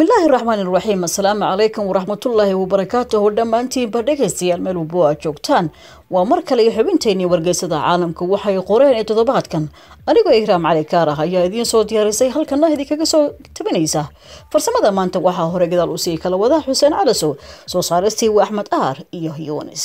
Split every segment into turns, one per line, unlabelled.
bismillaahi raxmaani raxiim assalaamu calaykum waraxmatullaahi wabarakaatuhu dhammaantiinba dhegaystayaal meel walbo aad joogtaan waa mar kale iyo xubinteenii wargeysada caalamka waxay qoreen ee toddobaadkan anigoo ihraam cali kaar ah ayaa idiin soo diyaarisay halkana idinkaga soo tabinaysa farsamada maanta waxaa hore gadaal usii kala wada xuseen calasow soo saaristii waa axmed aar iyo yunis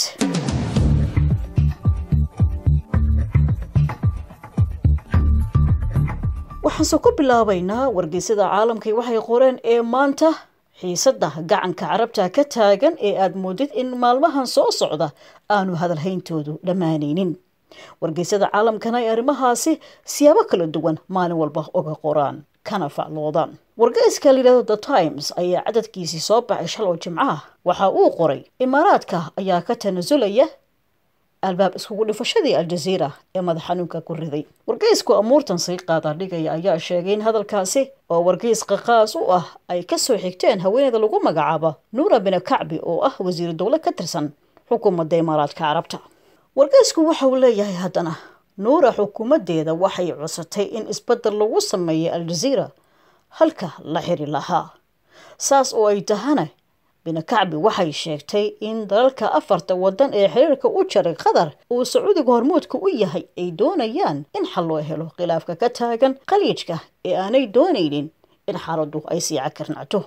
waxaanse ku bilaabaynaa wargeysada caalamka waxay qoreen ee maanta xiisada gacanka carabta ka taagan ee aada moodid in maalmahan soo socda aanu hadalhayntoodu dhammaanaynin wargeysada caalamkana ay arrimahaasi siyaabo kala duwan maalin walba uga qoraan kana facloodaan wargeyska layidhahdo the times ayaa cadadkiisii soo baxay shal oo jimcaha waxa uu qoray imaaraadka ayaa ka tanasulaya albaab iskugu dhifashadii aljaziira ee madax xanuunka ku riday wargeysku amuurtan sii qaada dhigaya ayaa sheegay in hadalkaasi oo wargeys qaqaas u ah ay kasoo xigteen haweeneyda lagu magacaabo nuura bina kacbi oo ah wasiiru dowle ka tirsan xukuumadda imaaraadka carabta wargeysku waxa uu leeyahay haddana nuura xukuumaddeeda waxay codsatay in isbedel lagu sameeyay aljaziira halka la xiri lahaa saas oo ay tahana binakacbi waxay sheegtay in dalalka afarta wadan ee xiriirka u jaray qatar uu sacuudiga hormuudka u yahay ay doonayaan in xal loo helo khilaafka ka taagan khaliijka ee aanay doonaynin in xaaladdu ay sii cakarnacto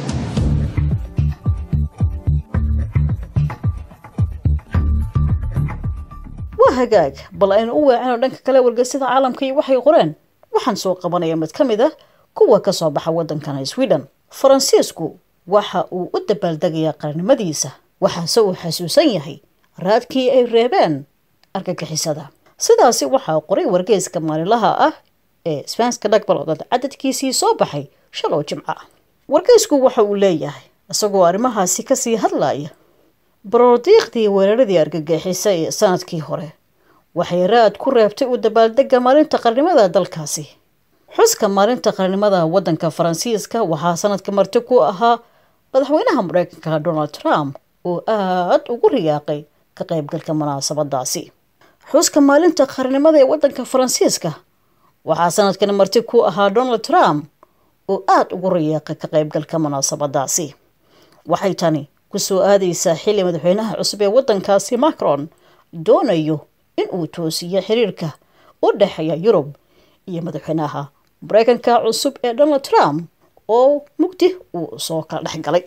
waa hagaag bal aynu u weecino dhanka kale wargeysada caalamka iyo waxay qoreen waxaan soo qabanaya mid ka mid ah kuwa ka soo baxa waddankana sweden faransiisku waxa uu u dabaaldegayaa qarannimadiisa waxaase uu xasuusan yahay raadkii ay reebeen argagixisada sidaasi waxaa qoray wargeyska maalinlaha ah ee sbanska dhagbalodad cadadkiisii soo baxay shaloo jimco ah wargeysku waxa uu leeyahay isagoo arrimahaasi kasii hadlaya barodiiqdii weeraradii argagixisa ee sanadkii hore waxay raad ku reebtay u dabaaldega maalinta qarnimada dalkaasi xuska maalinta qarnimada waddanka faransiiska waxaa sanadka marti ku ahaa madaxweynaha mareykanka donald trump oo aada ugu riyaaqay ka qaybgalka munaasabadaasi xuska maalinta qarnimada ee waddanka faransiiska waxaa sanadkan marti ku ahaa donald trump oo aada ugu riyaaqay ka qaybgalka munaasabadaasi waxay tani kusoo aadaysaa xilli madaxweynaha cusub ee waddankaasi macron doonayo in uu toosiyo xiriirka u dhexeeya yurub iyo madaxweynaha mareykanka cusub ee donald trump oo mugdi uu soo kala dhex galay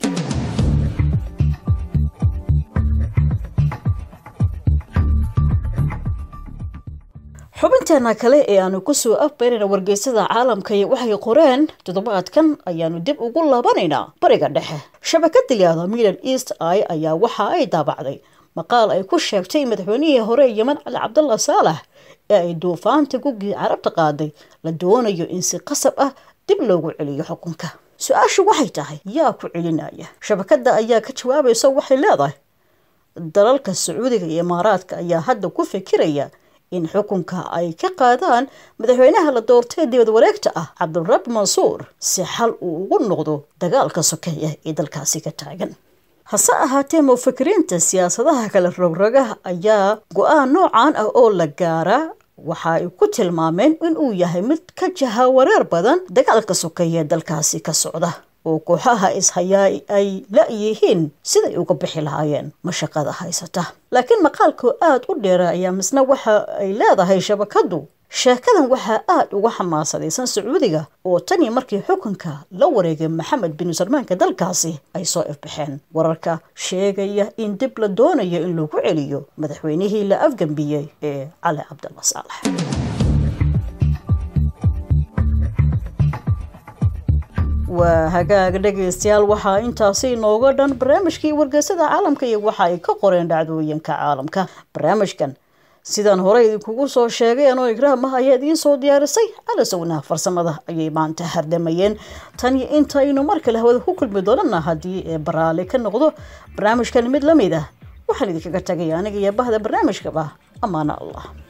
xubinteena kale ee aanu kusoo afbeynayna wargeysada caalamka iyo waxay qoreen toddobaadkan ayaanu dib ugu laabanaynaa bariga dhexe shabakada liyaada middle east i ayaa waxa ay daabacday maqaal ay ku sheegtay madaxweynihii hore yeman cali cabdalla saalax ee ay duufaanta gugii carabta qaaday la doonayo in si qasab ah dib loogu celiyo xukunka su-aashu waxay tahay yaa ku celinaya shabakadda ayaa ka jawaabaysa waxay leedahay dalalka sacuudiga iyo imaaraadka ayaa hadda ku fikiraya in xukunka ay ka qaadaan madaxweynaha la doortay dibad wareegta ah cabdulrabi mansuur si xal uu ugu noqdo dagaalka sokeeya ee dalkaasi ka taagan hase ahaatee mufakiriinta siyaasadaha kale rogrogaha ayaa go-aan noocan ah oo la gaaraa waxa ay ku tilmaameen in uu yahay mid ka jaha wareer badan dagaalka sokeeye dalkaasi ka socda oo kooxaha ishayaa ay la-yihiin siday uga bixi lahaayeen mashaqada haysata laakiin maqaalkoo aada u dheera ayaa misna waxa ay leedahay shabakadu sheekadan waxaa aada uga xamaasadaysan sacuudiga oo tanii markii xukunka la wareegay maxamed bin salmaanka dalkaasi ay soo ifbaxeen wararka sheegaya in dib la doonayo in lagu celiyo madaxweynihii la afgambiyey ee cali cabdalla saalax waa hagaag dhegaystayaal waxaa intaasi inooga dhan barnaamijkii wargeysada caalamka iyo waxa ay ka qoreen dhacdooyinka caalamka barnaamijkan sidaan hore idinkugu soo sheegay anoo igraam ah ayaa idiin soo diyaarisay calasownaha farsamada ayay maanta hardamayeen tan iyo intaynu mar kale hawada ku kulmi doonana haddii ee baraale ka noqdo barnaamijkan mid la mid ah waxaan idinkaga tagay aniga iyo bahda barnaamijkaba ammaano allah